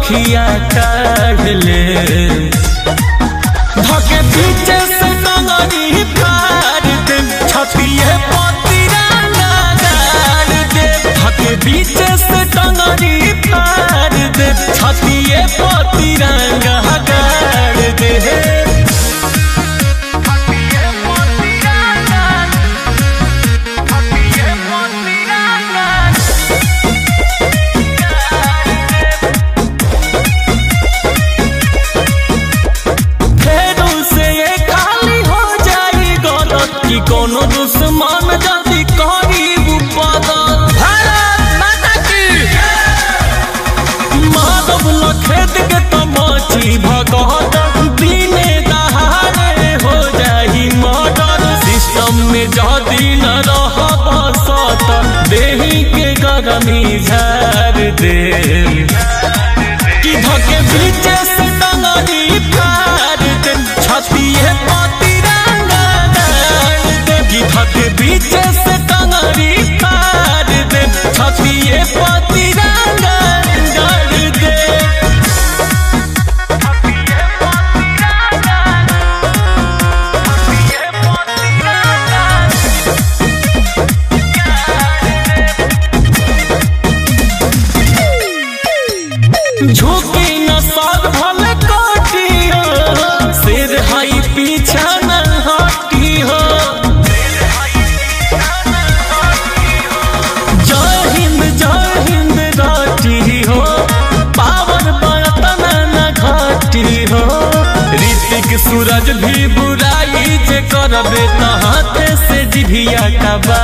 अखिया काढ़ ले धके पीछे से टंगरी फाड़ दे छतिए पतिरंगा गाड़ दे धके पीछे से टंगरी फाड़ दे छतिए पतिरंगा गाड़ दे फेरू से ये खाली हो जाई गलत कि कोनो दुश्मन जल्दी करी बदल भारत माता की माधव लखेत के तमाची भगत दिने दहाड़े हो जाई मर्डर सिस्टम में जदी न रह बसत देही के गरमी झाड़ दे कि धके बीच से टंगरी फाड़ दे छतिए पतिरंगा गाड़ दे कि धके बीच से टंगरी फाड़ दे छतिए पतिरंगा गाड़ दे झुकी न सर भले काटी हो सिर हाई पीछा न हटी हो जय हिंद जय हिंद राटी हो पावर बर्तन न घाटी हो ऋतिक सूरज भी बुराई जे करबे त हाथ से जिभिया कबा